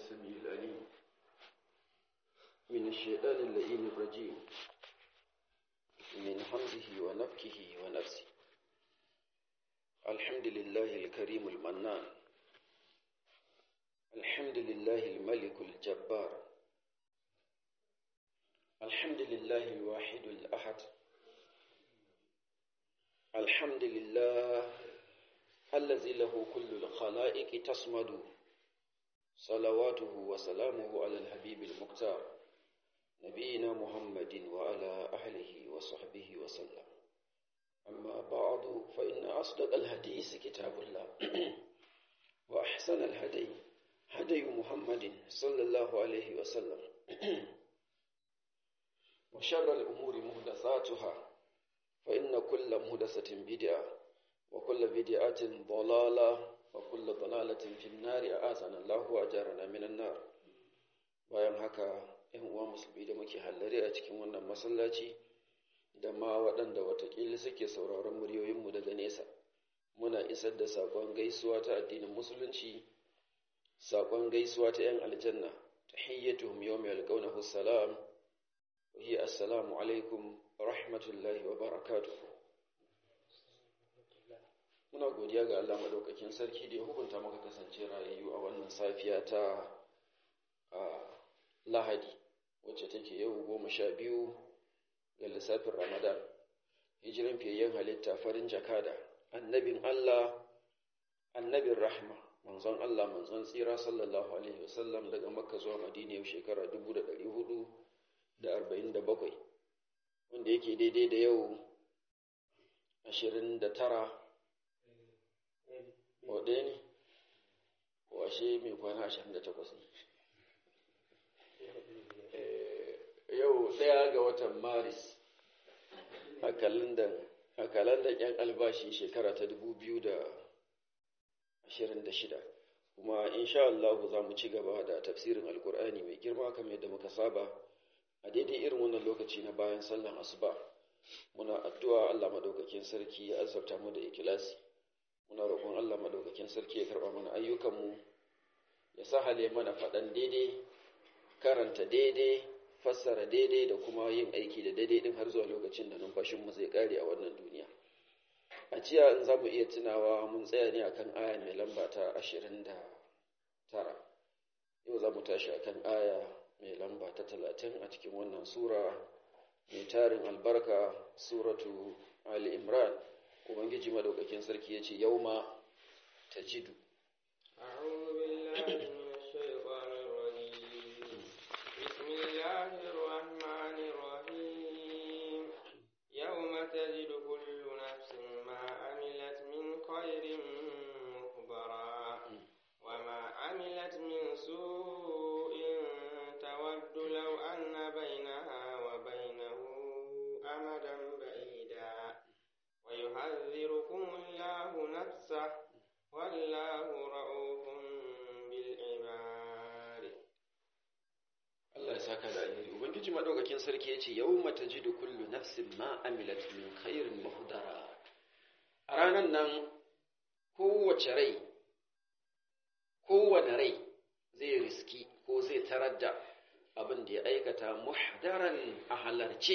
السميع العليم من الشيطان اللئيم الرجيم من حمده ونفكه ونفسه الحمد لله الكريم المنان الحمد لله الملك الجبار الحمد لله الواحد الأحد الحمد لله الذي له كل الخلائق تصمد صلواته وسلامه على الحبيب المختار نبينا محمد وعلى أهله وصحبه وسلم أما بعد فإن أصدق الحديث كتاب الله وأحسن الهدي هدي محمد صلى الله عليه وسلم وشر الأمور مهدثاتها فإن كل مهدثة بدعة وكل بدعة ضلالة وكل ضلالة في النار أعاذنا الله وأجارنا من النار bayan haka ‘yan uwa musulmi da muke hallare a cikin wannan masallaci da ma waɗanda watakila suke sauraron muryoyinmu daga nesa muna isar da saƙon gaisuwa ta addinin musulunci saƙon gaisuwa ta ‘yan aljanna ta hiyyatuhum yau mai alƙaunahu salam wa hiya assalamu alaikum rahmatullahi wa barakatuhu muna godiya ga Allah madaukakin sarki da ya hukunta maka kasance rayayyu a wannan safiya ta lahadi wacce take yau goma sha biyu ga lissafin ramadan hijiran fiyayyen halitta farin jakada annabin Allah annabin rahma manzon Allah manzon tsira sallallahu alaihi wasallam daga makka zuwa madina yau shekara dubu da ɗari hudu da arba'in da bakwai wanda yake daidai da yau ashirin da tara wa ɗaya ne washe mai kwana ashirin da takwas ne yau ɗaya ga watan maris a kalandar yan albashi shekara ta dubu biyu da ashirin da shida kuma insha Allah za mu ci gaba da tafsirin alkur'ani mai girma kamar yadda muka saba a daidai irin wannan lokaci na bayan sallan asuba muna addu'a Allah madaukakin sarki ya azabta mu da ikilasi muna roƙon Allah madaukakin sarki ya karɓa mana ayyukanmu ya sahale mana faɗan daidai karanta daidai fassara daidai da kuma yin aiki da daidai din har zuwa lokacin da numfashinmu zai ƙare a wannan duniya a jiya in za mu iya tunawa mun tsaya ne akan aya mai lamba ta ashirin da tara yau za mu tashi akan aya mai lamba ta talatin a cikin wannan sura mai tarin albarka suratu ali imran ubangiji madaukakin sarki ya ce yau ma ta jidu تجد كل نفس ما عملت من خير مخبرا وما عملت من سوء تود لو أن بينها وبينه أمدا بعيدا ويحذركم الله نفسه والله رؤوف بالعباد Allah ya saka da alheri ubangiji madaukakin sarki yace yawma tajidu kullu nafsin ma amilat min khairin muhdara a ranan nan kowace rai kowane rai zai riski ko zai tarar da abin da ya aikata muhdaran a halarce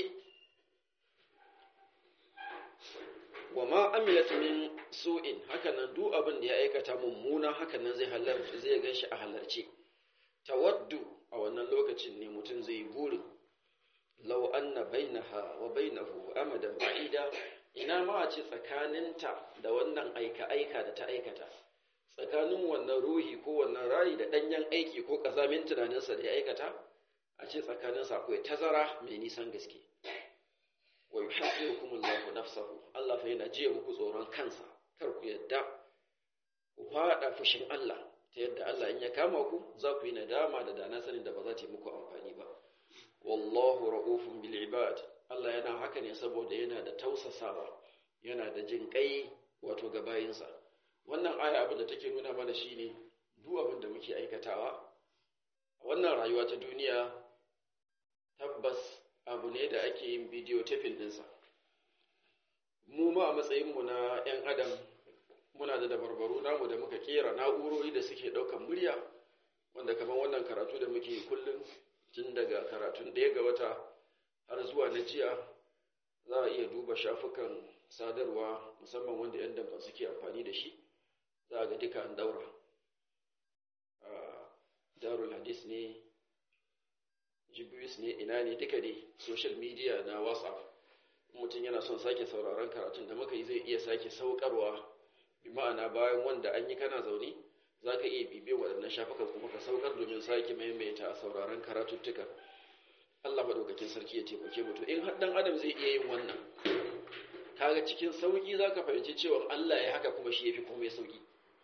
wa ma amilat min su'in hakanan duk abin da ya aikata mummuna hakanan zai halarci zai ganshi a halarce tawaddu a wannan lokacin ne mutum zai yi burin lau anna bainaha wa bainahu amadan ba'ida ina ma a ce tsakaninta da wannan aika-aika da ta aikata tsakanin wannan ruhi ko wannan rayi da ɗanyen aiki ko ƙazamin tunaninsa da ya aikata a ce tsakaninsa akwai tazara mai nisan gaske wa yuhazzirukumullahu nafsahu Allah fa yana jiya muku tsoron kansa kar ku yadda ku faɗa fushin Allah ta yadda Allah in ya kama ku za ku yi nadama da dana sanin da ba za ta yi muku amfani ba wallahu ra'ufun bil ibad Allah yana haka ne saboda yana da tausasawa yana da jin kai wato ga bayinsa wannan aya abin da take nuna mana shine duk abin da muke aikatawa wannan rayuwa ta duniya tabbas abu ne da ake yin bidiyo tafin dinsa mu ma a matsayinmu na 'yan adam muna da dabarbaru namu da muka kera na'urori da suke ɗaukan murya wanda kamar wannan karatu da muke kullum tun daga karatun ɗaya ga wata har zuwa na jiya za a iya duba shafukan sadarwa musamman wanda 'yan damfa suke amfani da shi za a ga duka an daura darul hadis ne jibris ne ina ne duka ne social media na whatsapp mutum yana son sake sauraron karatun da muka yi zai iya sake saukarwa bi ma'ana bayan wanda an yi kana zaune za ka iya bibiyar waɗannan shafukan kuma ka saukar domin sake maimaita a sauraron karatuttuka Allah maɗaukakin sarki ya taimake mu to in har dan adam zai iya yin wannan kaga cikin sauki za ka fahimci cewa Allah ya haka kuma shi ya fi komai sauki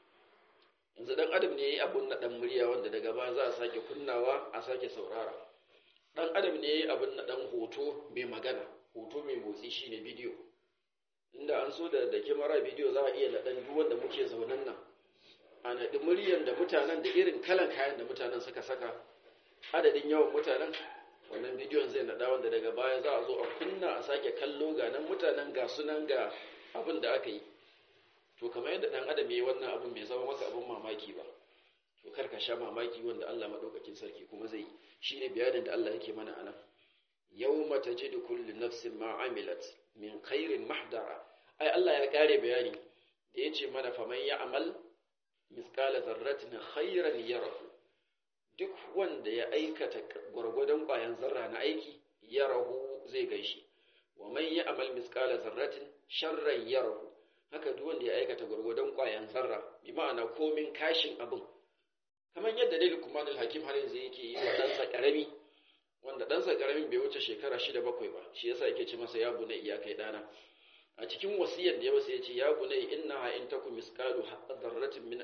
yanzu dan adam ne ya yi abun na ɗan murya wanda daga baya za a sake kunnawa a sake saurara dan adam ne ya yi abun na ɗan hoto mai magana hoto mai motsi shine bidiyo inda an so da da kyamara bidiyo za a iya naɗan duk wanda muke zaunan nan a naɗi muryan da mutanen da irin kalan kayan da mutanen suka saka adadin yawan mutanen wannan bidiyon zai naɗa wanda daga baya za a zo a kunna a sake kallo ga nan mutanen ga sunan ga abin da aka yi to kamar yadda ɗan adam ya yi wannan abin bai zama maka abin mamaki ba to kar ka sha mamaki wanda Allah maɗaukakin sarki kuma zai yi shine bayanin da Allah yake mana anan yawma tajidu kullu nafsin ma amilat min khairin mahdara ai Allah ya kare bayani da yace mana faman ya'mal mithqala dharratin khairan yarahu duk wanda ya aikata gwargwadon ƙwayan zarra na aiki yarahu zai gaishe wa man ya'mal mithqala dharratin sharran yarahu haka duk wanda ya aikata gwargwadon ƙwayan zarra bi ma'ana komin kashin abin kamar yadda dai Luqmanul Hakim har yanzu yake yi wa ɗansa ƙarami wanda ɗansa ƙaramin bai wuce shekara shida bakwai ba shi yasa yake ce masa ya bunai ya kai ɗana a cikin wasiyar da ya masa ya ce ya bunai innaha in taku misqalu dharratin min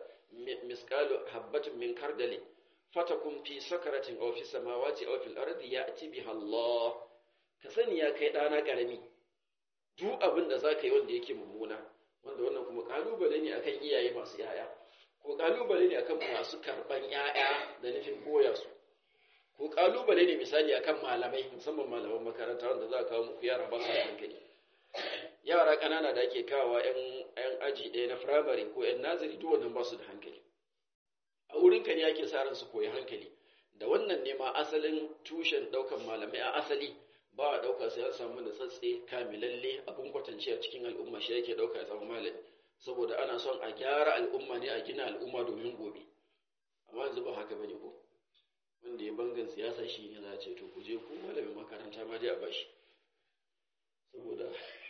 misqalu habbatin min kardali fatakun fi sakaratin aw fi samawati aw fil ardi ya'ti biha Allah ka sani ya kai ɗana ƙarami duk abin da zaka yi wanda yake mummuna wanda wannan kuma kalubale ne akan iyaye masu yaya ko kalubale ne akan masu karban yaya da nufin koya su ko kalubale ne misali akan malamai musamman malaman makaranta wanda za a kawo muku yara ba su da hankali yara ƙanana da ake kawo yan aji ɗaya na firamare ko yan naziri duk wannan ba su da hankali a wurin ka ne ake sa ran su koyi hankali da wannan ne ma asalin tushen ɗaukan malamai a asali ba a ɗauka sai an samu da tsatse kamilalle abin kwatance a cikin al'umma shi yake ɗauka ya zama malami saboda ana son a gyara al'umma ne a gina al'umma domin gobe amma yanzu ba haka bane ko wanda ya bangan siyasa shi ne za a ce to ku je ku malamin makaranta ma dai a bashi saboda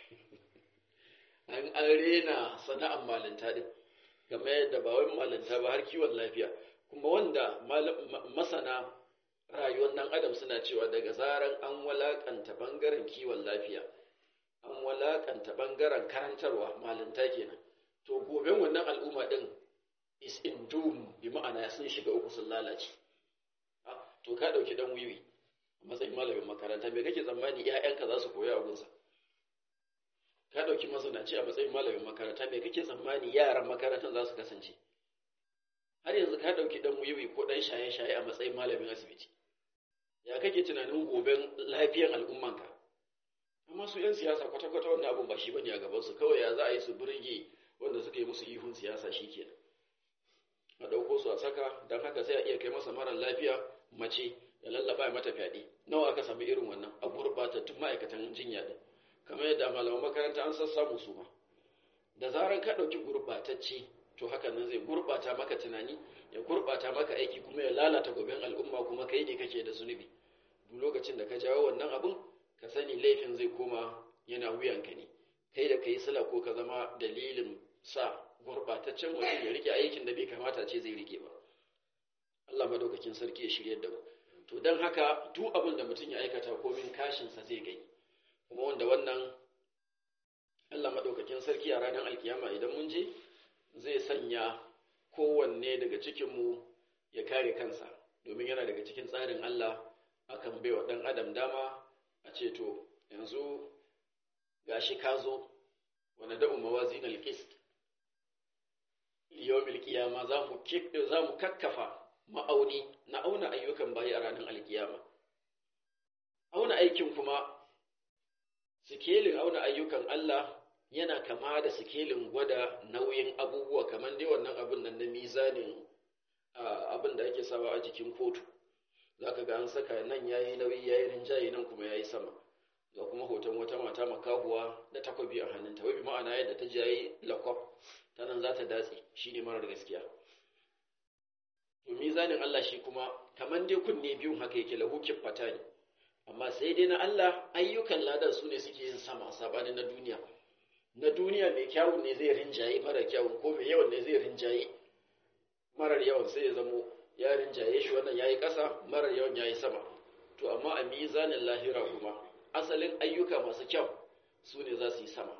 an an rena sana'an malinta din game yadda ba wai malinta ba har kiwon lafiya kuma wanda masana rayuwar nan adam suna cewa daga zaran an walakanta bangaren kiwon lafiya an walakanta bangaren karantarwa malinta kenan to goben wannan al'umma din is in doom bi ma'ana sun shiga uku sun lalace to ka ɗauki ɗan wiwi a matsayin malamin makaranta me kake tsammani ‘ya'yanka za su koya a gunsa ka ɗauki mazanaci a matsayin malamin makaranta me kake tsammani yaran makarantar za su kasance har yanzu ka ɗauki ɗan wiwi ko ɗan shaye-shaye a matsayin malamin asibiti ya kake tunanin goben lafiyan al'ummanka amma su 'yan siyasa kwata-kwata wannan abun ba shi bane a gabansu kawai ya za a yi su burge wanda suka yi musu ihun siyasa shi kenan a ɗauko su a saka don haka sai a iya kai masa marar lafiya mace ya lallaba mata fyaɗe nawa aka sami irin wannan a gurɓatattun ma'aikatan jinya ɗin kamar yadda malaman makaranta an sassamu su ma da zaran ka ɗauki gurɓatacce to haka nan zai gurɓata maka tunani ya gurɓata maka aiki kuma ya lalata goben al'umma kuma kai ne kake da zunubi duk lokacin da ka jawo wannan abun ka sani laifin zai koma yana wuyanka ne kai da kai sila ko ka zama dalilin sa gurɓataccen mutum ya rike aikin da bai kamata ce zai rike ba Allah madaukakin sarki ya shirye da mu to don haka duk abin da mutum ya aikata komin kashinsa zai gani kuma wanda wannan Allah madaukakin sarki a ranar alkiyama idan mun je zai sanya kowanne daga cikinmu ya kare kansa domin yana daga cikin tsarin Allah akan baiwa ɗan adam dama a ce to yanzu gashi ka zo wani da'u mawazin alqist yawmil qiyama za mu za mu kakkafa ma'auni na auna ayyukan bayi a ranar alkiyama auna aikin kuma sikelin auna ayyukan Allah yana kama da sikelin gwada nauyin abubuwa kamar dai wannan abin nan na mizanin abin da ake sawa a jikin kotu za ka ga an saka nan ya yi nauyi ya yi rinjaye nan kuma ya yi sama ga kuma hoton wata mata makahuwa da takwabi a hannunta wai bi ma'ana yadda ta jayi lakwaf ta nan za ta datse shi ne marar gaskiya to mizanin Allah shi kuma kamar dai kunne biyun haka yake lahu kiffata ne amma sai dai na Allah ayyukan ladan su ne suke yin sama sabanin na duniya na duniya mai kyawun ne zai rinjaye mara kyawun ko mai yawan ne zai rinjaye marar yawan sai ya zamo ya rinjaye shi wannan yayi ƙasa marar yawan yayi sama to amma a mizanin lahira kuma asalin ayyuka masu kyau su ne za su yi sama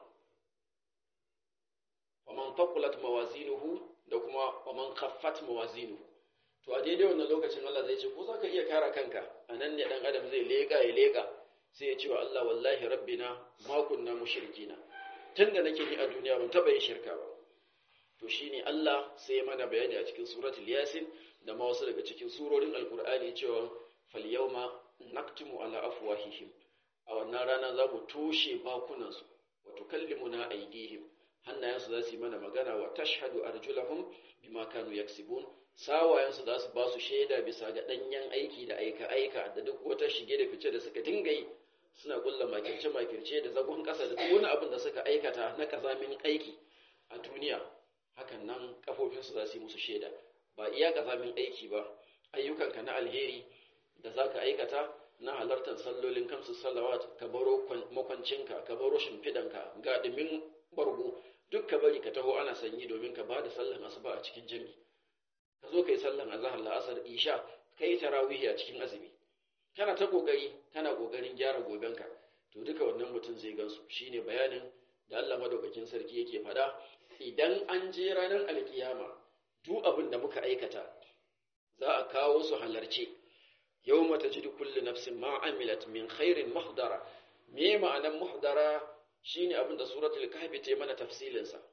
waman faqulat mawazinuhu da kuma waman khaffat mawazinuhu to a daidai wannan lokacin Allah zai ce ko za ka iya kara kanka a nan ne dan adam zai lega ya lega sai ya ce wa Allah wallahi rabbina ma kunna mushrikina tunda nake ni a duniya ban taba yin shirka ba to shine Allah sai ya mana bayani a cikin suratul yasin da ma wasu daga cikin surorin alqur'ani cewa fal yawma naktumu ala afwahihim a wannan rana za mu toshe bakunansu wa tukallimuna aydihim hannayensu za su yi mana magana wa tashhadu arjulahum bima kanu yaksibun sawayensu za su ba su shaida bisa ga danyen aiki da aika aika da duk wata shige da fice da suka dinga yi suna kulla makirce makirce da zagon kasa da duk wani abin da suka aikata na kazamin aiki a duniya hakan nan kafofinsu za su yi musu shaida ba iya kazamin aiki ba ayyukanka na alheri da za ka aikata na halartar sallolin kamsu salawat ka baro makwancinka ka baro shimfidanka ga ɗumin bargo duk ka bari ka taho ana sanyi domin ka ba da sallan asuba a cikin jami ka zo ka yi sallan azahar la'asar isha ka yi tarawihi a cikin azumi kana ta kokari kana kokarin gyara gobenka to duka wannan mutum zai gansu shine bayanin da Allah madaukakin sarki yake fada idan an je ranar alkiyama duk abin da muka aikata za a kawo su halarce yawma tajidu kullu nafsin ma amilat min khairin muhdara me ma'anan muhdara shine abin da suratul kahfi ta mana tafsilin sa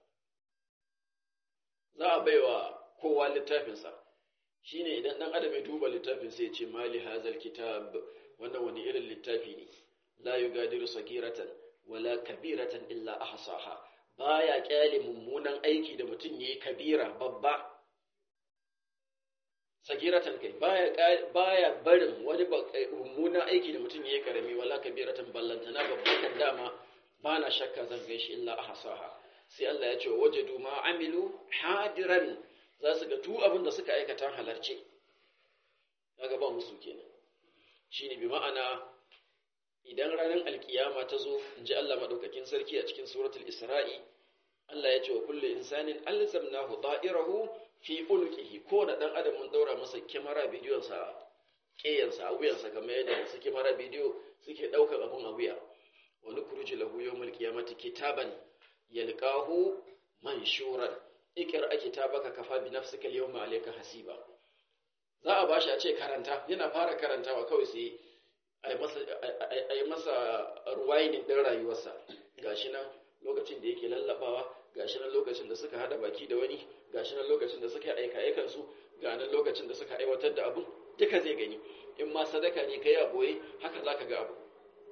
za a baiwa kowa littafin sa shine idan dan adam ya duba littafin sai ya ce mali hazal kitab wannan wani irin littafi ne la yugadiru sagiratan wala kabiratan illa ahsaha baya kyale mummunan aiki da mutum yayi kabira babba sagiratan kai baya baya barin wani mummunan aiki da mutum yayi karami wala kabiratan ballantana babban kan dama bana shakka zan gaishe illa ahsaha sai Allah ya ce wajadu ma amilu hadiran za su ga tu abin da suka aikata halarce kaga ba musu kenan shine bi ma'ana idan ranar alkiyama ta zo in ji Allah madaukakin sarki a cikin suratul isra'i Allah ya ce wa kullu insanin alzamnahu da'irahu fi ulqihi ko da dan adam mun daura masa kyamara bidiyon sa kiyan sa wuyan sa kamar yadda su kyamara bidiyo suke daukar abun a wuya wa nukhruju lahu yawmal qiyamati kitaban yalqahu manshuran ikra kitabaka kafa bi nafsika al-yawma alayka hasiba za a bashi a ce karanta yana fara karantawa kawai sai a yi masa ruwainin ɗin rayuwarsa gashi nan lokacin da yake lallabawa gashi nan lokacin da suka hada baki da wani gashi nan lokacin da suka aika aikansu ga nan lokacin da suka aiwatar da abun duka zai gani in ma sadaka ne kai a boye haka zaka ga abu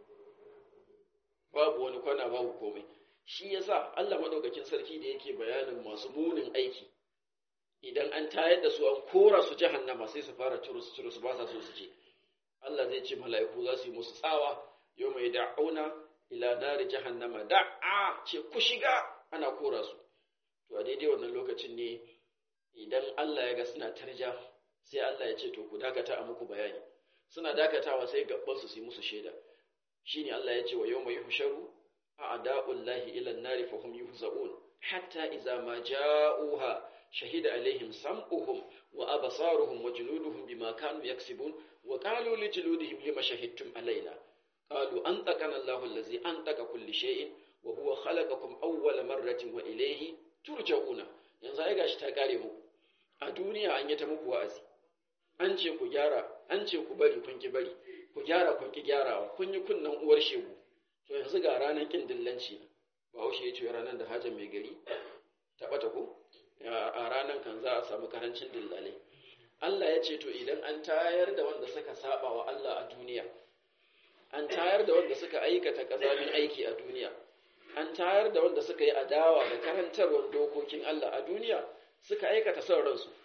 babu wani kwana babu komai shi yasa Allah madaukakin sarki da yake bayanin masu munin aiki idan an tayar da su an kora su jahannama sai su fara turus turus ba sa so su je Allah zai ce mala'iku za su yi musu tsawa yau mai da'auna ila nari jahannama da'a ce ku shiga ana kora su to a daidai wannan lokacin ne idan Allah ya ga suna tarja sai Allah ya ce to ku dakata a muku bayani suna dakatawa sai gabban su su yi musu shaida shine Allah ya ce wa yau mai husharu a ada'ullahi ila nari fa hum yuhzaun hatta idza ma ja'uha shahida alaihim sam'uhum wa absaruhum wa juluduhum bima kanu yaksibun وقالوا لجلودهم لما شهدتم علينا قالوا أنطقنا الله الذي أنطق كل شيء وهو خلقكم أول مرة وإليه ترجعون yanzu ai gashi ta kare muku a duniya an yi ta muku wa'azi an ce ku gyara an ce ku bari kun ki bari ku gyara kun ki gyarawa kun yi kunnan uwar shegu to yanzu ga ranar kin dillanci ba haushe ya ce ranar da hajjan mai gari ta bata ko a ranar kan za a samu karancin dillalai Allah ya ce to idan an tayar da wanda suka saba wa Allah a duniya an tayar da wanda suka aikata kazamin aiki a duniya an tayar da wanda suka yi adawa da karantarwar dokokin Allah a duniya suka aikata son ransu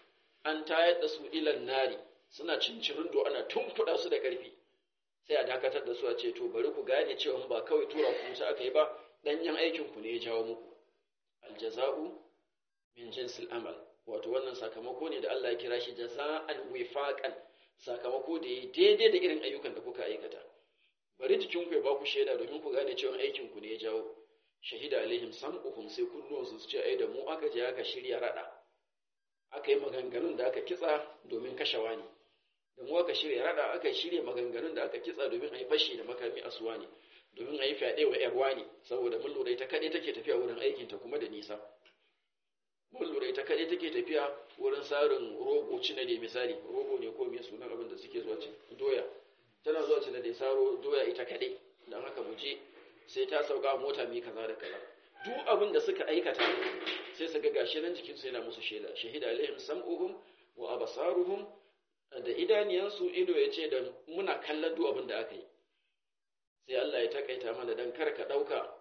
an tayar da su ilan nari suna cincirin do ana tunkuɗa su da ƙarfi sai a dakatar da su a ce to bari ku gane cewa ba kawai tura ku musu aka yi ba ɗanyen aikin ku ne ya jawo muku aljaza'u min jinsil amal wato wannan sakamako ne da Allah ya kira shi jaza'an wifaqan sakamako da ya daidai da irin ayyukan da kuka aikata bari jikin ku ya ba ku shaida domin ku gane cewa aikin ku ne ya jawo shahida alaihim sam'uhum sai kunnuwansu su ce ai da mu aka je aka shirya rada aka yi maganganun da aka kitsa domin kashe wani da mu aka shirya rada aka shirya maganganun da aka kitsa domin a yi fashi da makami a suwa ne domin a yi fyaɗe wa ‘yar wani saboda mun lura ita kaɗai take tafiya wurin aikinta kuma da nisa mun lura ita kaɗai take tafiya wurin sarin rogo cina da misali rogo ne ko me sunan abin da suke zuwa cin doya tana zuwa cina da saro doya ita kaɗai don haka mu je sai ta sauka a mota mai kaza da kaza duk abin da suka aikata sai su ga gashi nan jikinsu yana musu shaida shahida alaihim sam'uhum wa absaruhum da idaniyansu ido ya ce da muna kallon duk abin da aka yi sai Allah ya takaita mana dan kar ka dauka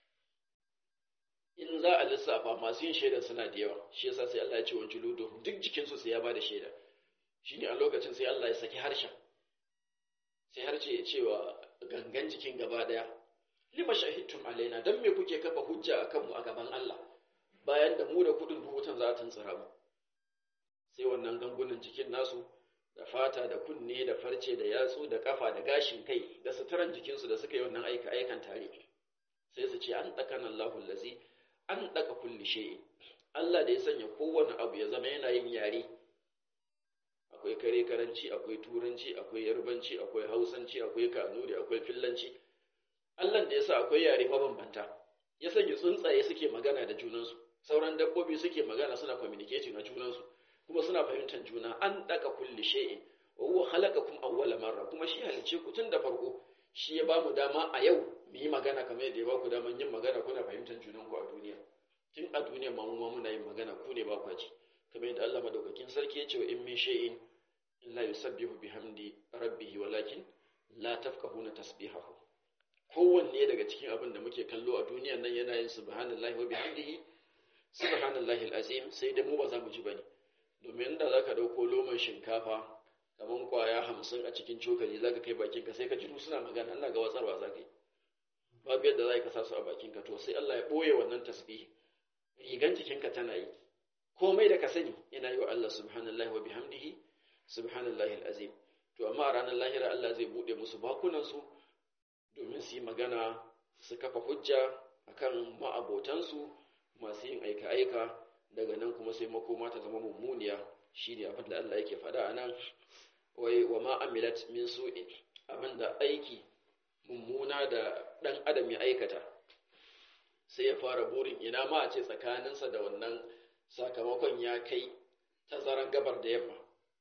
in za a lissafa masu yin shaida suna da yawa shi yasa sai Allah ya ce wa juludu duk jikinsu sai ya bada shaida shine a lokacin sai Allah ya saki harshen sai harshe ya ce wa gangan jikin gaba daya lima shahidtum alaina dan me kuke kafa hujja akan mu a gaban Allah bayan da mu da kudin dubutan za ta tsira mu sai wannan gangunan jikin nasu da fata da kunne da farce da yatsu da kafa da gashin kai da suturan jikinsu da suka yi wannan aika aikan tare sai su ce an daka nan Allahu lazi an daka kulli shay Allah da ya sanya kowane abu ya zama yana yin yare akwai kare karanci akwai turanci akwai yarbanci akwai hausanci akwai kanuri akwai fillanci Allah da ya sa akwai yare mabambanta ya sanya tsuntsaye suke magana da junansu sauran dabbobi suke magana suna communicating a junansu kuma suna fahimtar juna an daka kulli shay'in wa huwa khalaqakum awwala marra kuma shi halice ku tun da farko shi ya bamu dama a yau mu yi magana kamar yadda ya baku daman yin magana kuna fahimtar junan ku a duniya tun a duniya ma mu muna yin magana ku ne ba ku ji kamar yadda Allah madaukakin sarki ya ce wa in min shay'in illa yusabbihu bihamdi rabbih walakin la tafqahuna tasbihahu kowanne daga cikin abin da muke kallo a duniyan nan yana yin subhanallahi wa bihamdihi subhanallahi alazim sai dai mu ba za mu ji bane domin da zaka dauko loman shinkafa kaman kwaya hamsin a cikin cokali zaka kai bakin ka sai ka ji suna magana Allah ga watsarwa zaka yi babu yadda za ka sa su a bakin ka to sai Allah ya boye wannan tasbihi rigan jikinka tana yi komai da ka sani yana yi wa Allah subhanallahi wa bihamdihi subhanallahi alazim to amma a ranar lahira Allah zai bude musu bakunan su domin su yi magana su kafa hujja akan ma'abotansu masu yin aika-aika daga nan kuma sai makoma ta zama mummuniya shi ne abin da Allah yake faɗa a nan wai wa ma'amilat min su'in abin da aiki mummuna da ɗan adam ya aikata sai ya fara burin ina ma a ce tsakaninsa da wannan sakamakon ya kai tazaran gabar da yamma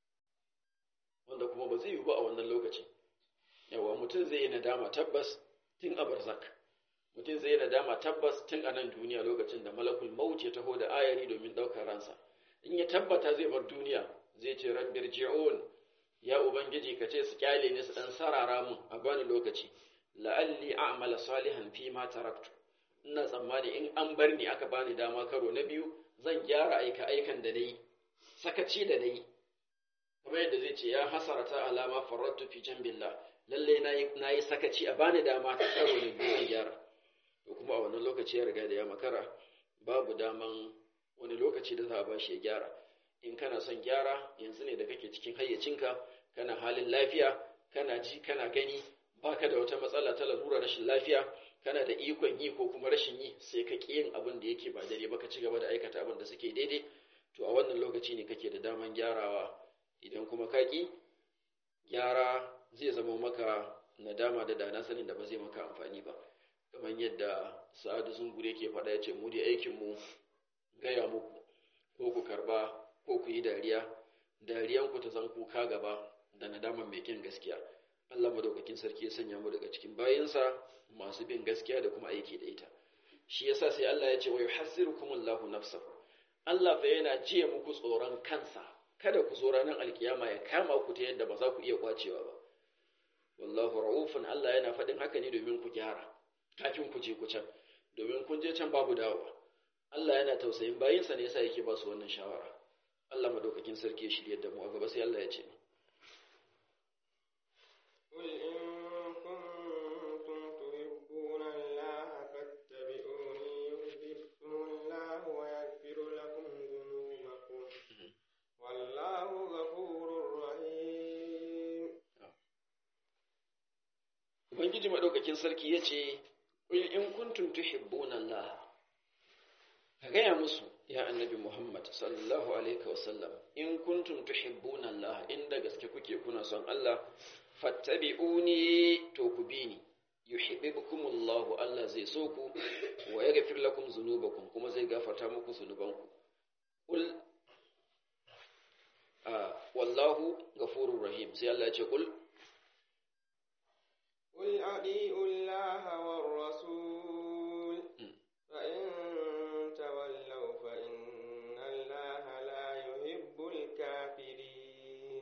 wanda kuma ba zai yi ba a wannan lokacin yawa mutum zai yi nadama tabbas tun a barzak mutum zai yi nadama tabbas tun a nan duniya lokacin da malakul maut ya taho da ayari domin ɗaukar ransa in ya tabbata zai bar duniya zai ce rabbir ji'un ya ubangiji ka ce su kyale ni su dan sarara mun a bani lokaci la'alli a'mala salihan fi ma taraktu ina tsammani in an bar ni aka bani dama karo na biyu zan gyara aika aikan da nayi sakaci da nayi kamar yadda zai ce ya hasarata alama farrattu fi jambillah lalle na yi sakaci a bani dama ta karo na biyu gyara to kuma a wannan lokaci ya riga da ya makara babu daman wani lokaci da za a bashi ya gyara in kana son gyara yanzu ne da kake cikin hayyacinka kana halin lafiya kana ji kana gani baka da wata matsala ta lalura rashin lafiya kana da ikon yi ko kuma rashin yi sai ka ƙi yin abin da yake ba daidai ba ka ci gaba da aikata abin da suke daidai to a wannan lokaci ne kake da daman gyarawa idan kuma ka ƙi gyara zai zama maka nadama da dana sanin da ba zai maka amfani ba kamar yadda sa'adu zungure ke faɗa ya ce mu dai aikinmu gaya muku ko ku karba ko ku yi dariya dariyanku ta zan kuka gaba da nadaman mai kin gaskiya Allah madaukakin sarki ya sanya mu daga cikin bayinsa masu bin gaskiya da kuma aiki da ita shi yasa sai Allah ya ce wa yuhazzirukumullahu nafsahu Allah fa yana jiya muku tsoron kansa kada ku zo ranar alkiyama ya kama ku ta yadda ba za ku iya kwacewa ba wallahu ra'ufun Allah yana faɗin haka ne domin ku gyara kafin ku je ku can domin kun je can babu dawowa Allah yana tausayin bayinsa ne yasa yake ba su wannan shawara Allah madaukakin sarki ya shirye da mu a gaba sai Allah ya ce قل إن كنتم تحبون الله فاتبعوني يحببكم الله ويغفر لكم ذنوبكم والله غفور رحيم Ubangiji madaukakin sarki ya ce qul in kuntum tuhibbuna Allah ka gaya musu ya annabi Muhammad sallallahu alaihi wasallam in kuntum tuhibbuna Allah inda gaske kuke kuna son Allah fattabi'uni to ku bi ni yuhibbukumullahu Allah zai so ku wa yaghfir lakum dhunubakum kuma zai gafarta muku zunubanku kul wallahu ghafurur rahim sai Allah ya ce kul قل أطيعوا الله والرسول فإن تولوا فإن الله لا يحب الكافرين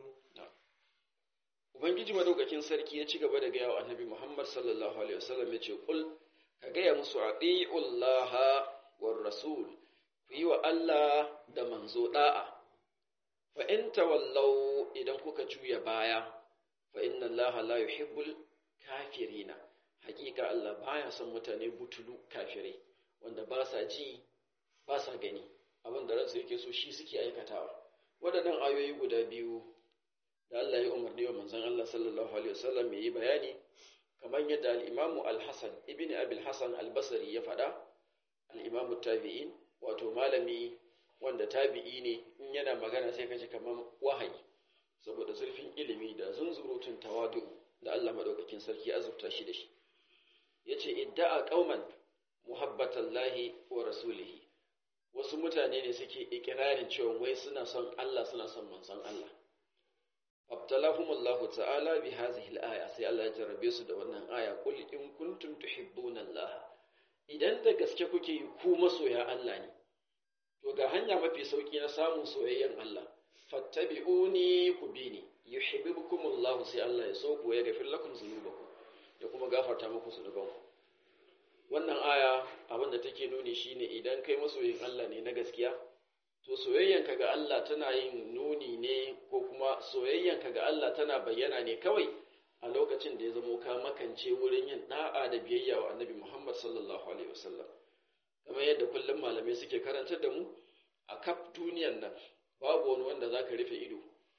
Ubangiji madaukakin sarki ya ci gaba da gaya wa annabi Muhammad sallallahu Alaihi wasallam ya ce, Kul, ka gaya musu a ɗi'ullaha war rasul, ku yi wa Allah da manzo ɗa'a, fa in tawallau idan kuka juya baya, fa inna Allah la yuhibbul kafirina, hakika Allah baya son mutane butulu kafirai, wanda ba sa ji, ba sa gani, abin da ransu yake so shi suke aikatawa. Waɗannan ayoyi guda biyu da Allah ya umarni wa manzon Allah sallallahu alaihi wasallam yayi bayani kamar yadda al-Imam al-Hasan ibn Abi al-Hasan al-Basri ya faɗa al-Imam tabi'in wato malami wanda tabi'i ne in yana magana sai kaji kamar wahayi saboda zurfin ilimi da zunzurutun tawadu da Allah madaukakin sarki azurta shi da shi yace idda'a qauman muhabbatallahi wa rasulihi wasu mutane ne suke ikirarin cewa wai suna son Allah suna son manzon Allah abtalahumullahu ta'ala bi hadhihi al-aya sai Allah ya jarrabe su da wannan aya qul in kuntum tuhibbuna Allah idan da gaske kuke yi ku masoya Allah ne to ga hanya mafi sauki na samun soyayyen Allah fattabi'uni ku bi ni yuhibbukumullahu sai Allah ya so ku ya gafir lakum dhunubakum ya kuma gafarta muku zunubanku wannan aya abin da take nuni shine idan kai masoyin Allah ne na gaskiya to soyayyanka ga Allah tana yin nuni ne ko kuma soyayyanka ga Allah tana bayyana ne kawai a lokacin da ya zamo ka makance wurin yin da'a da biyayya wa annabi Muhammad sallallahu alaihi wasallam kamar yadda kullum malamai suke karantar da mu a kaf duniyan nan babu wani wanda zaka rufe ido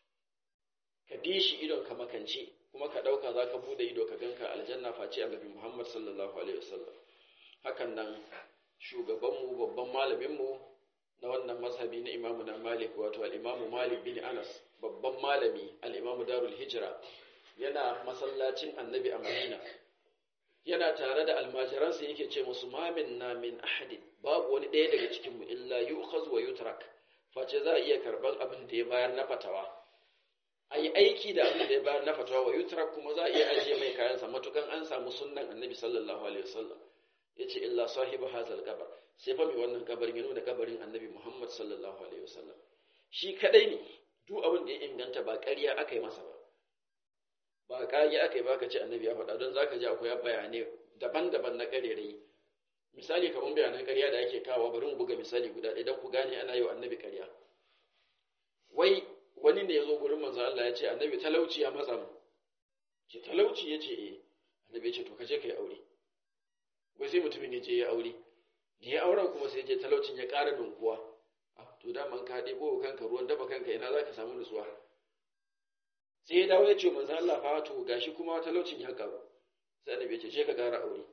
ka bi shi idon ka makance kuma ka dauka zaka bude ido ka ganka aljanna face annabi Muhammad sallallahu alaihi wasallam hakan nan shugabanmu babban malaminmu na wannan mazhabi na imamu na malik wato al'imamu malik bin anas babban malami al'imamu darul hijira yana masallacin annabi a madina yana tare da almajiransa yake ce musu mamin na min ahadin babu wani ɗaya daga cikinmu illa yu'khaz wa yutrak face za a iya karban abin da ya bayar na fatawa a yi aiki da abin da ya bayar na fatawa wa yutrak kuma za a iya ajiye mai kayansa matukan an samu sunnan annabi sallallahu alaihi wasallam ya ce illa sahibu hazal kabar sai fa mai wannan kabarin ya nuna kabarin annabi muhammad sallallahu alaihi wasallam shi kadai ne duk abin da ya inganta ba ƙarya aka yi masa ba ba ƙarya aka yi ba ka ce annabi ya faɗa don za ka ji akwai bayanai daban-daban na ƙarerai misali kamar bayanan ƙarya da ake kawo bari mu buga misali guda ɗaya don ku gane ana yi wa annabi ƙarya wai wani ne ya zo gurin manzo Allah ya ce annabi talauci ya matsa mu ce talauci ya ce eh annabi ya ce to ka je ka yi aure wai sai mutumin ya je ya aure da ya auren kuma sai je talaucin ya ƙara dunkuwa to daman ka ɗebo kanka ruwan dafa kanka ina za ka samu nutsuwa sai ya dawo ya ce manzo Allah fa to gashi kuma talaucin ya ƙaru sai annabi ya ce je ka ƙara aure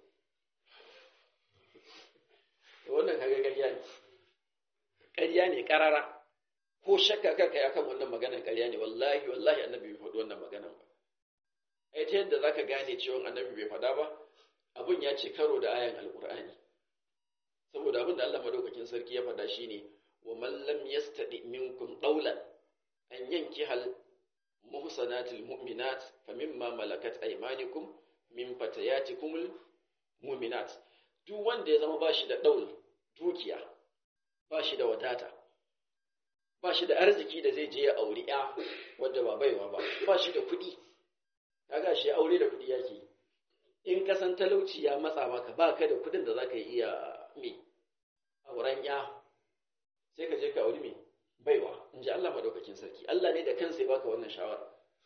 wannan kaga ƙarya ne ƙarya ne ƙarara ko shakka kanka ya kan wannan maganar ƙarya ne wallahi wallahi annabi bai faɗi wannan maganar ba ai ta yadda zaka gane cewa annabi bai faɗa ba abun ya ce karo da ayan alqur'ani saboda abin da Allah madaukakin sarki ya faɗa shine wa man lam yastadi minkum qawlan an yanki hal muhsanatil mu'minat famimma malakat aymanukum min fatayatikumul mu'minat duk wanda ya zama bashi da daul dukiya bashi da wadata ba shi da arziki da zai je ya auri ya wadda ba baiwa ba ba shi da kuɗi kaga shi aure da kuɗi yake in ka san talauci ya matsa maka ba ka da kuɗin da za ka iya me auren ya sai ka je ka auri me baiwa in ji Allah maɗaukakin sarki Allah ne da kansa ya baka wannan shawara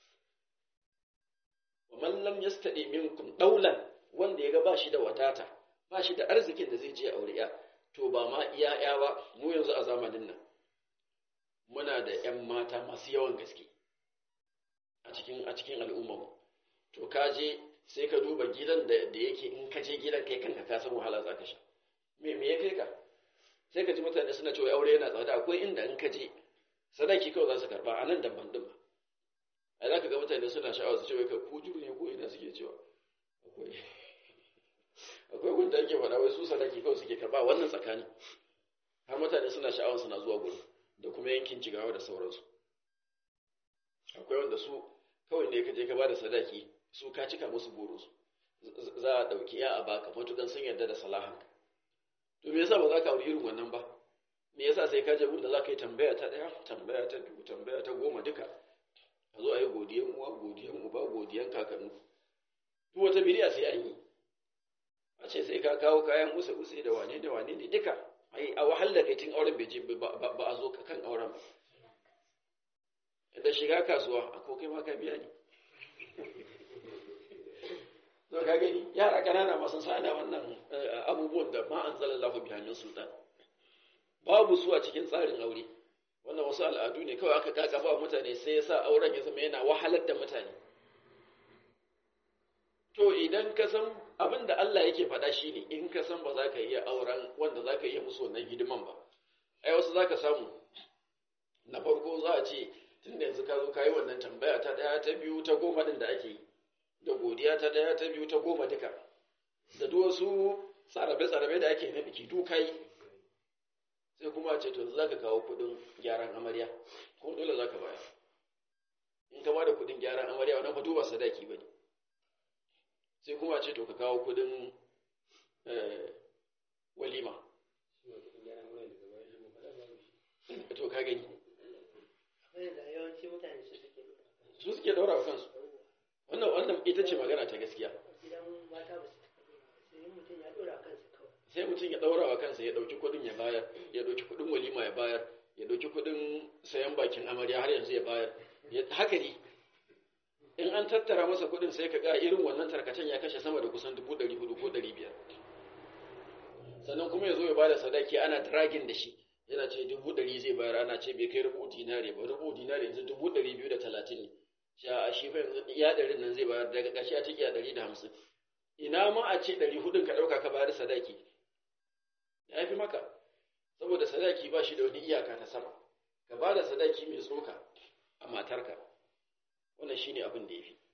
wa man lam yastadi minkum daulan wanda ya ga ba shi da wadata ba shi da arzikin da zai je aure ya to ba ma iya ya ba mu yanzu a zamanin nan muna da ƴan mata masu yawan gaske a cikin a cikin al'ummar mu to ka je sai ka duba gidan da da yake in ka je gidan kai kanka ka san wahala za ka sha me me ya kai ka sai ka ji mutane suna cewa aure yana tsada akwai inda in ka je sadaki kawai za su karba a nan daban din ba ai za ka ga mutane suna sha'awar su ce wai ka ku juru ne ko ina suke cewa akwai akwai wanda ake faɗa wai su sadaki kawai suke karba wannan tsakani har mutane suna sha'awar suna zuwa gurin da kuma yankin jigawa da sauransu akwai wanda su kawai ne ka je ka ba da sadaki su ka cika musu burinsu za a ɗauki ya a baka matukan sun yarda da salahanka to me yasa ba za ka auri irin wannan ba me yasa sai ka je da za ka yi tambaya ta ɗaya tambaya ta biyu tambaya ta goma duka a zo a yi godiyan uwa godiyan uba godiyan kakannu duk wata biriya sai an yi a ce sai ka kawo kayan usa usa da wane da wane ne duka ai a wahal da kai tun auren bai je ba a zo kan auren ba da shiga kasuwa a ko kai ma ka biya ne to ka gani yara kanana masu sana wannan abubuwan da ma anzalallahu biha min sultan babu su a cikin tsarin aure wannan wasu al'adu ne kawai aka kakaba wa mutane sai ya sa auren ya zama yana wahalar da mutane to idan ka san abin da Allah yake faɗa shi ne in ka san ba za ka iya auren wanda za ka iya musu wannan hidiman ba ai wasu za ka samu na farko za a ce tun da yanzu ka zo ka yi wannan tambaya ta ɗaya ta biyu ta goma ɗin da ake yi da godiya ta ɗaya ta biyu ta goma duka da duk wasu tsarabe-tsarabe da ake na biki duka yi sai kuma ce to za ka kawo kudin gyaran amarya ko dole za ka bayar in ka bada kudin gyaran amarya wannan fa duba sadaki ba ne sai kuma ce to ka kawo kudin walima to ka gani su suke daura wa kansu wannan wannan ita ce magana ta gaskiya sai mutum ya ɗaura wa kansa ya ɗauki kuɗin ya bayar ya ɗauki kuɗin walima ya bayar ya ɗauki kuɗin sayan bakin amarya har yanzu ya bayar haka ne in an tattara masa kuɗin sai ka ga irin wannan tarkacen ya kashe sama da kusan dubu ɗari hudu ko ɗari biyar sannan kuma ya zo ya ba da sadaki ana dragin da shi yana ce dubu ɗari zai bayar ana ce bai kai rubu dinare ba rubu dinare yanzu dubu ɗari biyu da talatin ne shi a shi fa yanzu iya ɗarin nan zai bayar daga ƙarshe a ciki a ɗari da hamsin ina ma a ce ɗari hudun ka ɗauka ka bayar sadaki ya fi maka saboda sadaki ba shi da wani iyaka ta sama ka ba da sadaki mai tsoka a matarka wannan shine abin da ya fi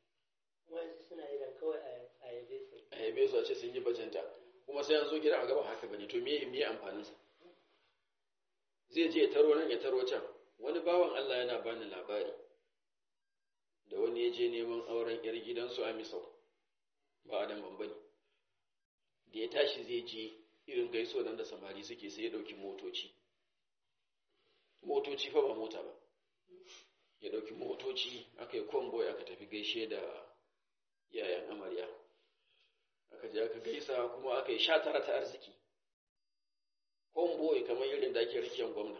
a yabe su a ce sun yi bajanta kuma sai an zo gida a gaba haka bane to me me amfanin sa zai je ya taro nan ya taro can wani bawan Allah yana bani labari da wani ya je neman auren yar gidansu a Misau ba Adam bambani da ya tashi zai je irin gaiso nan da samari suke sai ya ɗauki motoci motoci fa ba mota ba ya ɗauki motoci aka yi convoy aka tafi gaishe da yayan amarya aka je aka gaisa kuma aka yi sha tara ta arziki convoy kamar irin da ake rikiyar gwamna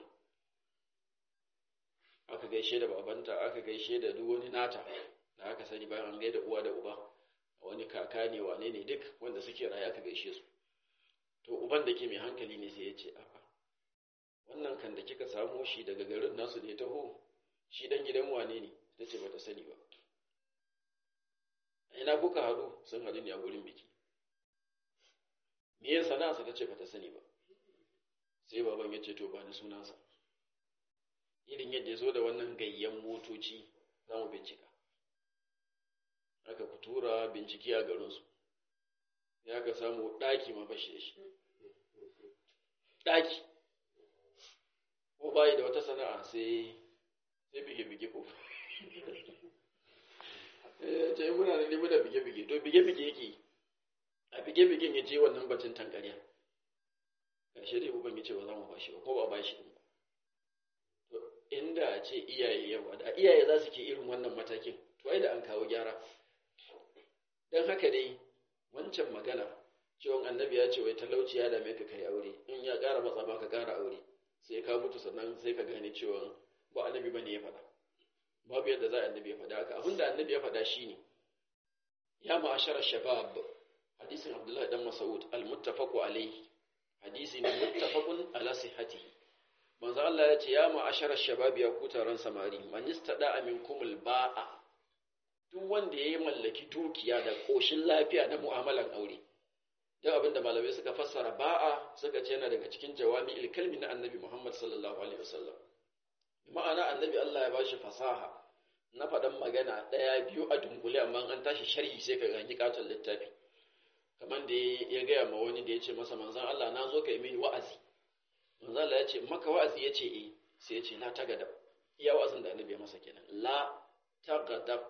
aka gaishe da babanta aka gaishe da duk wani nata da aka sani bayan an gaida uwa da uba wani kaka ne wane ne duk wanda suke raye aka gaishe su to uban da ke mai hankali ne sai ya ce a'a wannan kan da kika samo shi daga garin nasu da ya taho shi dan gidan wane ne ta ce bata sani ba ina kuka haɗu sun haɗu ne a gurin biki me yin sana'arsa ta ce bata sani ba sai baban ya ce to ba ni sunansa irin yadda ya zo da wannan gayyan motoci za mu bincika aka ku tura bincike a garinsu ya ka samu ɗaki ma bashi da shi ɗaki ko bayi da wata sana'a sai sai bige-bige ko ce muna da nemi da bige-bige to bige-bige yake a bige-bigen ya je wannan batun tankariya ƙarshe dai uban ya ce ba za mu bashi ba ko ba bashi ɗin to inda a ce iyaye yawa da iyaye za su ke irin wannan matakin to ai da an kawo gyara don haka dai wancan magana cewa annabi ya ce wai talauci ya dame ka kai aure in ya ƙara matsa ba ka ƙara aure sai ka mutu sannan sai ka gane cewa ba annabi bane ya faɗa babu yadda za a annabi ya faɗa haka abinda annabi ya faɗa shine ya ma'ashara shabab hadisin abdullahi dan mas'ud al-muttafaqu alayhi hadisi ne muttafaqun ala sihhatihi manzo Allah ya ce ya ma'ashara shabab ya ku taron samari man istada minkumul ba'a duk wanda yayi mallaki dukiya da koshin lafiya na mu'amalan aure duk abinda malamai suka fassara ba'a suka ce yana daga cikin jawami'il kalmi na annabi Muhammad sallallahu alaihi wasallam ma'ana annabi Allah ya bashi fasaha na faɗan magana ɗaya biyu a dunkule amma an tashi sharhi sai ka gani katon littafi kamar da ya gaya ma wani da ya ce masa manzan Allah na zo ka yi mini wa'azi manzan Allah ya ce maka wa'azi ya ce eh sai ya ce la ta gadab iya wa'azin da annabi ya masa kenan la ta gadab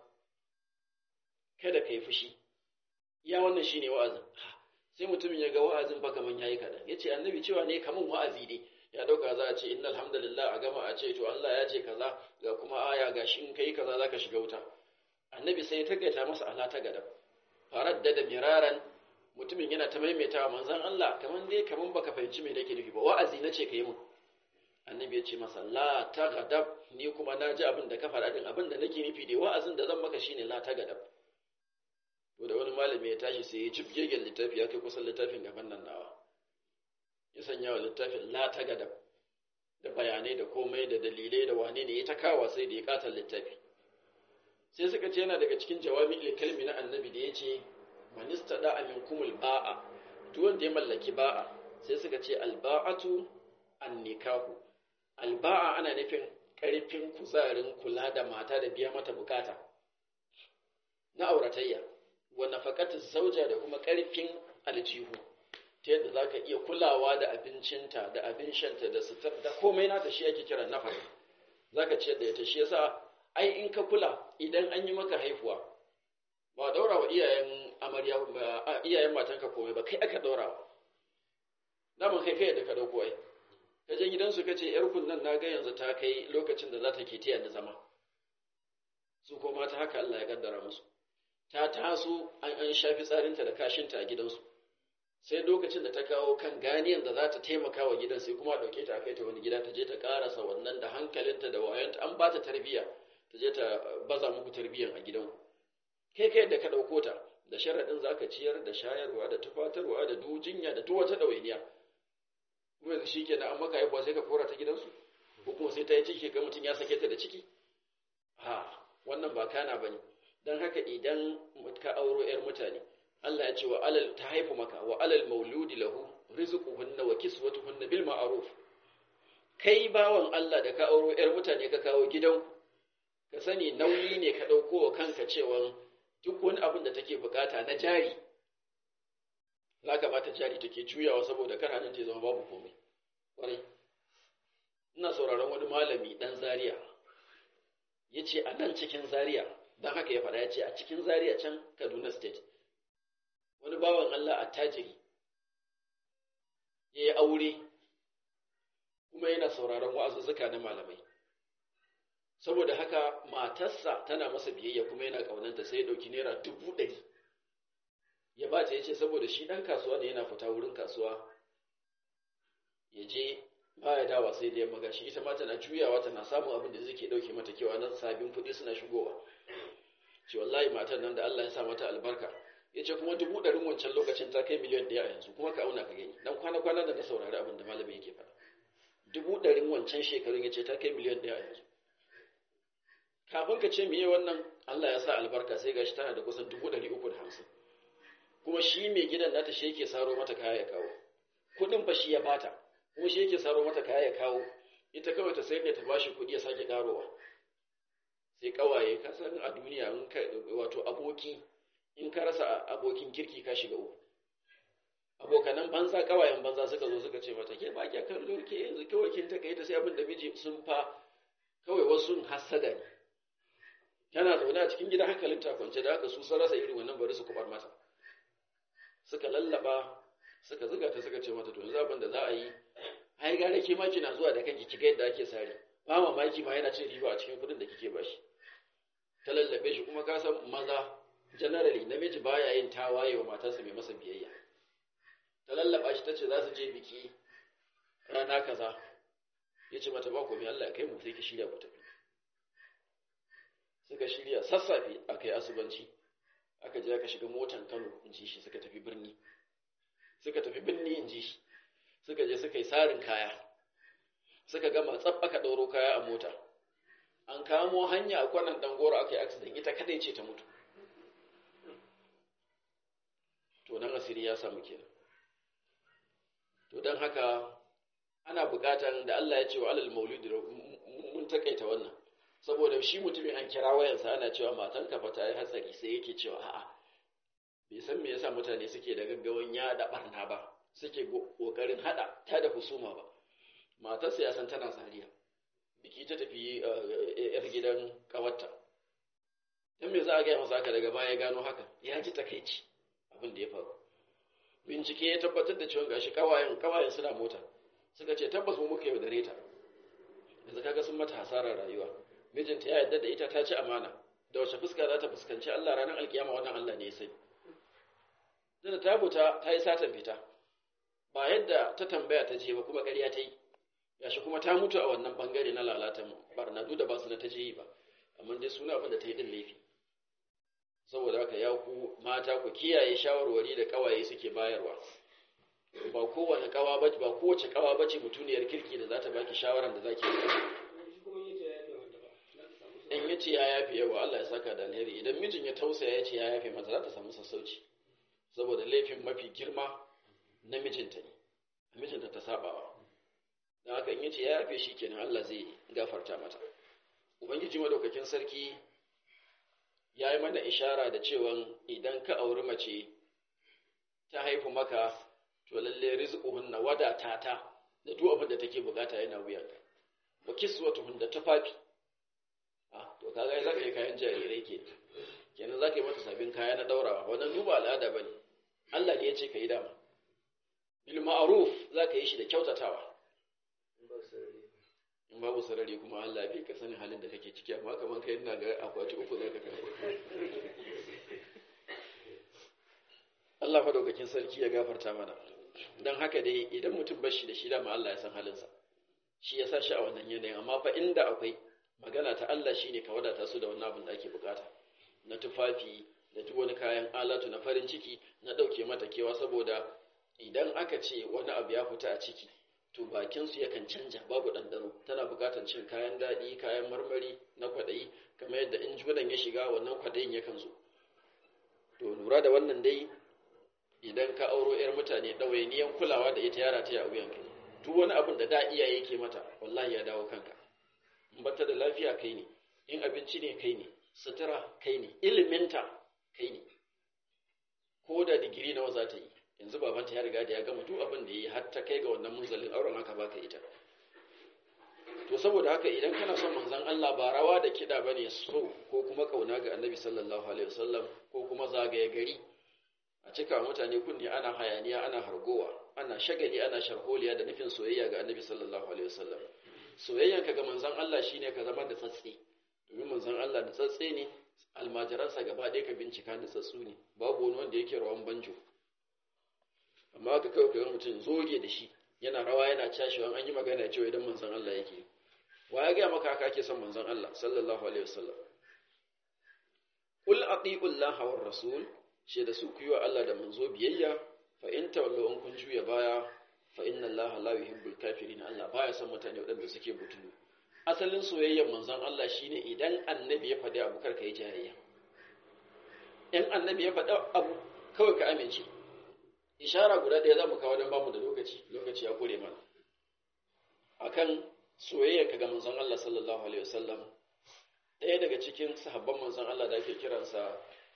kada ka yi fushi iya wannan shine wa'azin sai mutumin ya ga wa'azin fa kaman yayi kaɗan ya ce annabi cewa ne kaman wa'azi ne ya dauka za a ce inna alhamdulillah a gama a ce to Allah ya ce kaza ga kuma aya ga shi in kai kaza zaka shiga wuta annabi sai ya tagaita masa ala ta gada faradda da miraran mutumin yana ta maimaitawa manzon Allah kaman dai kaman baka fahimci me nake nufi ba wa'azi nace kai mun annabi ya ce masa la ta gadab ni kuma na ji abin da ka faɗa din abin da nake nufi dai wa'azin da zan maka shine la ta gadab to da wani malami ya tashi sai ya jibgegen littafi ya kai kusan littafin gaban nan nawa ya sanya wa littafin la ta gada da bayanai da komai da dalilai da wane ne ya ta kawa sai da ya katar littafi sai suka ce yana daga cikin jawami kalmi na annabi da ya ce manista da amin kumul ba'a duk wanda ya mallaki ba'a sai suka ce alba'atu an nikahu alba'a ana nufin karfin kuzarin kula da mata da biya mata bukata na auratayya wa nafaqatu zauja da kuma karfin aljihu ta yadda za ka iya kulawa da abincinta da abin shanta da sutar da komai nata shi ake kira nafar za ka ciyar da ita shi yasa ai in ka kula idan an yi maka haihuwa ba daura wa iyayen amarya iyayen matanka komai ba kai aka daura wa daman kai kai da ka dauko ai ka je gidansu ka ce yar kunnan na ga yanzu ta kai lokacin da za ta ke tiya da zama su ko mata haka Allah ya kaddara musu ta taso an an shafi tsarinta da kashinta a gidansu sai lokacin da ta kawo kan ganiyan da za ta taimaka wa gidan sai kuma ɗauke ta kai ta wani gida ta je ta ƙarasa wannan da hankalinta da wayanta an ba ta tarbiyya ta je ta baza muku tarbiyyan a gidan kai kai da ka ɗauko ta da sharaɗin za ka ciyar da shayarwa da tufatarwa da dujinya da duk wata ɗawainiya kuma yanzu shi kenan an maka haihuwa sai ka kora ta gidansu ko kuma sai ta yi ciki ga mutum ya sake ta da ciki ha wannan ba kana bane don haka idan ka auro 'yar mutane Allah ya ce wa alal ta haifu maka wa alal mauludi lahu rizquhunna wa kiswatuhunna bil ma'ruf kai bawan Allah da ka auro yar mutane ka kawo gidan ka sani nauyi ne ka dauko wa kanka cewa duk wani abin da take bukata na jari za ka bata jari take juyawa saboda kar hannun ta zama babu komai kwarai ina sauraron wani malami dan zaria ya ce a nan cikin zaria don haka ya faɗa ya ce a cikin zaria can kaduna state wani bawan Allah a tajiri ya yi aure kuma yana sauraron wa'azuzzuka na malamai saboda haka matarsa tana masa biyayya kuma yana ƙaunanta sai ya ɗauki naira dubu ɗari ya ba ta ya ce saboda shi ɗan kasuwa ne yana fita wurin kasuwa ya je ba ya dawa sai da yamma gashi ita ma tana juyawa tana samun abin da zai ke ɗauke mata kewa nan sabin kuɗi suna shigowa ce wallahi matar nan da Allah ya sa mata albarka ya ce kuma dubu ɗarin wancan lokacin ta kai miliyan ɗaya a yanzu kuma ka auna ka gani dan kwana-kwana da na saurari abin da malamin yake faɗa dubu ɗarin wancan shekarun ya ce ta kai miliyan ɗaya a yanzu kafin ka ce miye wannan Allah ya sa albarka sai gashi tana da kusan dubu ɗari uku da hamsin kuma shi mai gidan nata shi yake saro mata kaya ya kawo kuɗin fa shi ya bata kuma shi yake saro mata kaya ya kawo ita kawai ta sayar da ta bashi kuɗi ya sake karowa sai kawaye ka san a duniya wato aboki in ka rasa abokin kirki ka shiga uku abokanan banza kawayen banza suka zo suka ce mata ke ba kya kallo ke yanzu kawai kin ta kai ta sai abin da miji sun fa kawai wasu hasada ne tana zaune a cikin gida hankalin ta kwance da haka su sun rasa irin wannan bari su kubar mata suka lallaba suka zuga ta suka ce mata to yanzu abin da za a yi ai gare ke ma kina zuwa da kanki kiga yadda ake sare ba mamaki ma yana cin riba a cikin kudin da kike bashi ta lallabe shi kuma ka san maza generally namiji baya yin tawaye wa matarsa mai masa biyayya ta lallaba shi tace za su je biki rana kaza ya ce mata ba komai Allah ya kai mu sai ki shirya ku tafi suka shirya sassafe aka yi asubanci aka je aka shiga motan Kano in ji shi suka tafi birni suka tafi birni in ji shi suka je suka yi sarin kaya suka gama tsab aka ɗauro kaya a mota an kamo hanya a kwanan dangoro aka yi accident ita kadai ce ta mutu to nan asiri ya samu kenan to don haka ana buƙatan da Allah ya ce wa alal maulidi mun takaita wannan saboda shi mutumin an kira wayansa ana cewa matan kafa ta yi hatsari sai yake cewa a'a bai san me yasa mutane suke da gaggawan yada barna ba suke kokarin hada ta da husuma ba matarsa ya san tana zariya biki ta tafi yar gidan kawarta dan me za a gaya masa haka daga baya gano haka ya ji takaici abin da ya faru bincike ya tabbatar da cewa gashi kawayen kawayen suna mota suka ce tabbas mu muka yaudare ta yanzu kaga sun mata hasarar rayuwa mijinta ya yarda da ita ta ci amana da wace fuska za ta fuskanci Allah ranar alkiyama wannan Allah ne ya sani da ta fita ta yi satan fita ba yadda ta tambaya ta je ba kuma ƙarya ta yi gashi kuma ta mutu a wannan bangare na lalatan barna duk da ba su na ta je yi ba amma dai suna abin da ta yi din laifi saboda haka ya ku mata ku kiyaye shawarwari da kawaye suke bayarwa ba kowane kawa bace ba kowace kawa bace mutuniyar kirki da za ta baki shawaran da zaki yi in yace ya yafe yawa Allah ya saka da alheri idan mijin ya tausaya ya ce ya yafe mata za ta samu sassauci saboda laifin mafi girma na mijinta ne mijinta ta sabawa don haka in yace ya yafe shi kenan Allah zai gafarta mata ubangiji madaukakin sarki ya yi mana ishara da cewa idan ka auri mace ta haifu maka to lalle rizquhunna wadata ta da duk abin da take bukata yana wuyanka wa kiswatuhun da tufafi ah to kaga zaka yi kayan jarirai ke kenan zaka yi mata sabbin kaya na daurawa wannan duba al'ada bane Allah ne ya ce ka yi dama bil ma'ruf zaka yi shi da kyautatawa in babu sarari kuma Allah bai ka sani halin da kake ciki amma kaman kai ina ga akwati uku zaka kai Allah madaukakin sarki ya gafarta mana dan haka dai idan mutum bar shi da shi dama Allah ya san halinsa shi ya sa shi a wannan yanayin amma fa inda akwai magana ta Allah shine ka wadata su da wannan abin da ake bukata na tufafi da duk wani kayan alatu na farin ciki na dauke mata kewa saboda idan aka ce wani abu ya fita a ciki to bakinsu yakan canja babu ɗanɗano tana buƙatar cin kayan daɗi kayan marmari na kwaɗayi kamar yadda in junan ya shiga wannan kwaɗayin yakan zo to lura da wannan dai idan ka auro 'yar mutane ɗawainiyan kulawa da ita yara ta yi a wuyanka duk wani abin da da iyaye ke mata wallahi ya dawo kanka in bata da lafiya kai ne in abinci ne kai ne sutura kai ne iliminta kai ne ko da digiri nawa za ta yi yanzu babanta ya riga da ya gama duk abin da ya yi har ta kai ga wannan munzalin auren haka baka ita to saboda haka idan kana son manzon Allah ba rawa da kiɗa bane so ko kuma kauna ga Annabi sallallahu alaihi wasallam ko kuma zagaye gari a cika mutane kunni ana hayaniya ana hargowa ana shagali ana sharholiya da nufin soyayya ga Annabi sallallahu alaihi wasallam soyayyanka ga manzon Allah shine ka zama da tsatsi domin manzon Allah da tsatsi ne almajiransa gaba ɗaya ka bincika da tsatsu ne babu wani wanda yake rawan banjo amma ka kawai kaga mutum zoge da shi yana rawa yana cashewa an yi magana cewa idan manzon Allah yake wa ya gaya maka haka ake son manzon Allah sallallahu alaihi wasallam qul ati'u Allah war rasul she da su ku yi wa Allah da manzo biyayya fa in tawallu an kun juya baya fa inna Allah la yuhibbul kafirin Allah baya son mutane waɗanda suke butulu asalin soyayyar manzon Allah shine idan annabi ya faɗi abu karka yi jayayya in annabi ya faɗi abu kawai ka amince ishara guda ɗaya za mu kawo don bamu da lokaci lokaci ya kore mana akan soyayya ka ga manzon Allah sallallahu alaihi wasallam ɗaya daga cikin sahabban manzon Allah da ake kiransa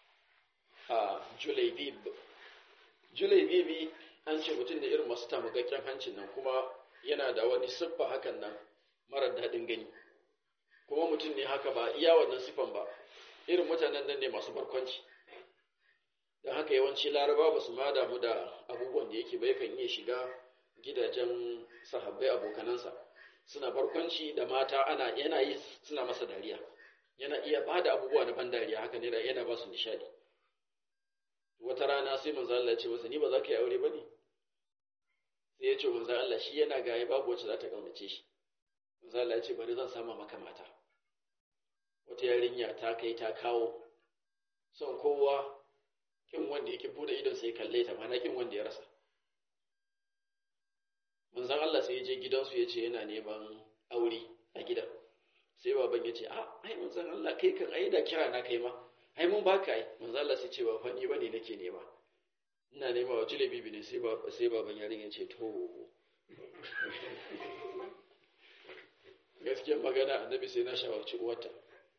a Julaibib Julaibibi an ce mutum da irin masu tamugakken hancin nan kuma yana da wani siffa hakan nan marar daɗin gani kuma mutum ne haka ba iya wannan siffan ba irin mutanen nan ne masu barkwanci don haka yawanci laraba ba su ma damu da abubuwan da yake bai kan iya shiga gidajen sahabbai abokanansa suna barkwanci da mata ana yana yi suna masa dariya yana iya ba da abubuwa na ban dariya haka ne yana ba su nishadi wata rana sai manzo Allah ya ce masa ni ba za ka yi aure ba ne sai ya ce manzo Allah shi yana gaye babu wacce za ta kaunace shi manzo Allah ya ce bari zan sama maka mata wata yarinya ta kai ta kawo son kowa kin wanda yake bude idon sai kalle ta mana kin wanda ya rasa manzon Allah sai ya je gidansu ya ce yana neman aure a gidan sai baban ya ce a ai manzon Allah kai kan ai da kira na kai ma ai mun baka ai manzon Allah sai ce ba fa ni bane nake nema ina nema wa jilebi ne sai ba sai baban yarin ya ce to gaskiyar magana annabi sai na shawarci uwarta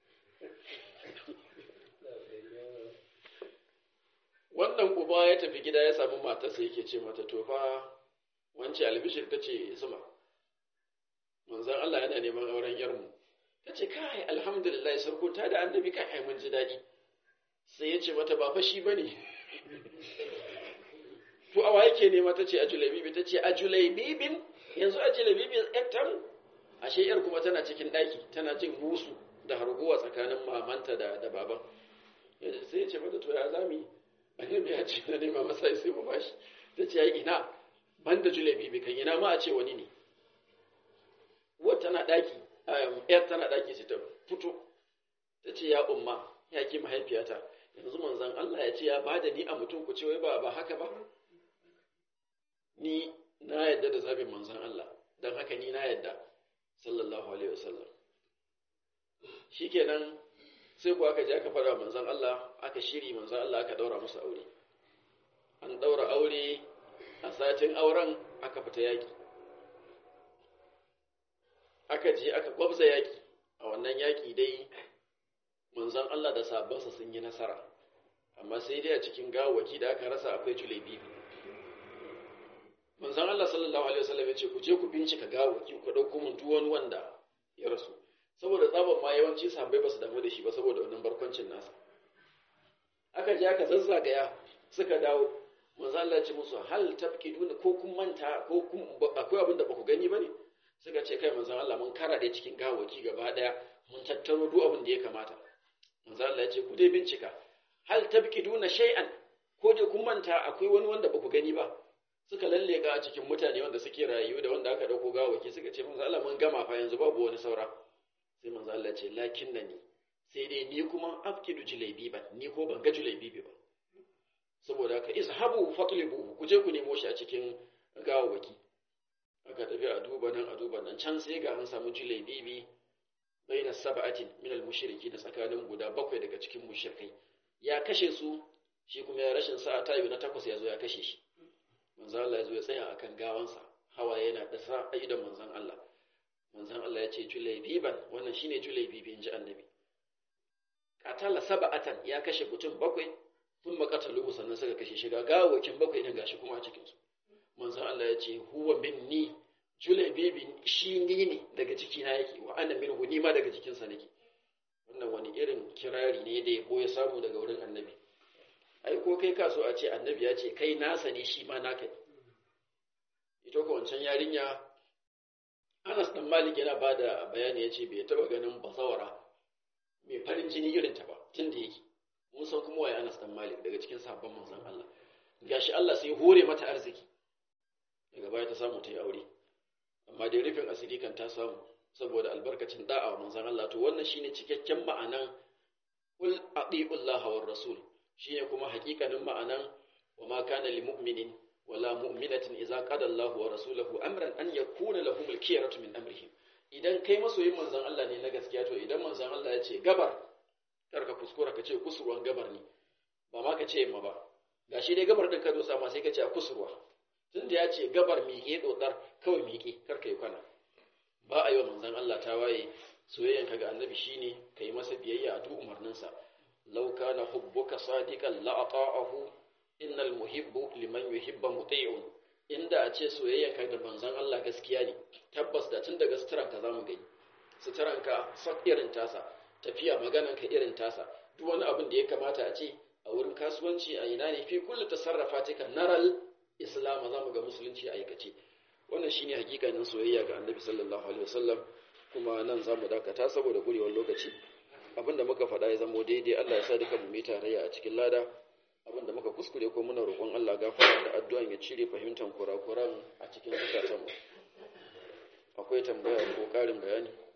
wannan uba ya tafi gida ya samu matarsa yake ce mata to fa wance albishir ta ce zuma manzan Allah yana neman auren yarmu ta ce kai alhamdulillah sarko ta da annabi kai ai mun ji daɗi sai ya ce mata ba fa shi bane to awa yake nema ta ce a julaibibi ta ce a julaibibin yanzu a julaibibin yaktan ashe yar kuma tana cikin ɗaki tana jin musu da harguwa tsakanin mamanta da da baban sai ya ce mata to ya zami annabi ya ce na nema masa sai mu bashi ta ce ai ina ban da julaibibi kan ina ma a ce wani ne uwar tana ɗaki yar tana ɗaki sai ta fito ta ce ya umma ya ki mahaifiyata yanzu manzon Allah ya ce ya bada ni a mutum ku ce wai ba ba haka ba ni na yadda da zabin manzon Allah don haka ni na yadda sallallahu alaihi wasallam shikenan sai ku aka je aka fara manzon Allah aka shiri manzon Allah aka daura musu aure an daura aure a satin auren aka fita yaki aka je aka gwabza yaki a wannan yaki dai manzon Allah da sabansa sun yi nasara amma sai dai a cikin gawaki da aka rasa akwai julebibi manzon Allah sallallahu alaihi wasallam ya ce ku je ku bincika gawaki ku dauko mun duk wani wanda ya rasu saboda tsaban ma yawanci sahabbai ba su damu da shi ba saboda wannan barkwancin nasa aka je aka zazzagaya suka dawo manzon Allah ya ce musu hal tabkiduna ko kun manta ko kun akwai abin da ba ku gani bane suka ce kai manzon Allah mun karaɗe cikin gawaki gaba daya mun tattaro duk abin da ya kamata manzon Allah ya ce ku dai bincika hal tabkiduna shay'an ko dai kun manta akwai wani wanda ba ku gani ba suka lalleka a cikin mutane wanda suke rayu da wanda aka dauko gawaki suka ce manzo Allah mun gama fa yanzu babu wani saura sai manzo Allah ce lakin nani sai dai ni kuma afkidu julaibi ba ni ko ban ga julaibi ba saboda haka izhabu fatlibu ku je ku nemo shi a cikin gawaki aka tafi a duba nan a duba nan can sai ga an samu julaibi baina sab'atin min al-mushriki da tsakanin guda bakwai daga cikin mushrikai ya kashe su shi kuma ya rashin sa'a tayi na takwas ya zo ya kashe shi manzan Allah ya zo ya tsaya akan gawansa hawaye yana da sa a idan manzan Allah manzan Allah ya ce julaibiban wannan shine julaibibi in ji annabi katala saba'atan ya kashe mutum bakwai sun makatalu sannan suka kashe shiga gawakin bakwai din gashi kuma a cikin su manzan Allah ya ce huwa minni julaibibi shi ni ne daga jikina yake wa ana minhu ni ma daga jikinsa nake wannan wani irin kirari ne da yabo ya samu daga wurin annabi ai ko kai ka so a ce annabi ya ce kai nasa ne shi ma naka ne ita ko wancan yarinya Anas dan Malik yana ba da bayani ya ce bai taba ganin basawara mai farin jini irin ta ba tun da yake mun san kuma waye Anas dan Malik daga cikin sahabban manzon Allah gashi Allah sai hore mata arziki daga baya ta samu ta yi aure amma dai rufin asiri kan ta samu saboda albarkacin da'a wa manzon Allah to wannan shine cikakken ma'anan kul atiullaha war rasul shine kuma hakikanin ma'anan wa ma kana lil mu'minin wala mu'minatin idza qada Allahu wa rasuluhu amran an yakuna lahum al-khiyaratu min amrihim idan kai masoyin manzon Allah ne na gaskiya to idan manzon Allah ya ce gabar kar ka kuskura ka ce kusurwan gabar ne ba ma ka ce yamma ba gashi dai gabar din ka dosa ma sai ka ce a kusurwa tunda ya ce gabar miƙe dodar kawai miƙe kar ka yi kwana ba a yi wa manzon Allah ta waye soyayyanka ga annabi shine kai masa biyayya a duk umarninsa law kana hubbuka sadiqan la ata'ahu innal muhibbu liman yuhibbu muti'un inda a ce soyayyanka da manzon Allah gaskiya ne tabbas da tun daga suturanka zamu gani suturanka sak irin tasa tafiya maganarka irin tasa duk wani abin da ya kamata a ce a wurin kasuwanci a ina ne fi kullu tasarrafatika naral islam zamu ga musulunci a aikace wannan shine hakikanin soyayya ga annabi sallallahu alaihi wasallam kuma nan zamu dakata saboda gurewar lokaci abinda muka faɗa ya zamo daidai Allah ya sa duka mu mai tarayya a cikin lada abinda muka kuskure ko muna roƙon Allah gafara da addu'an ya cire fahimtar kurakuran a cikin zukatanmu akwai tambaya ko ƙarin bayani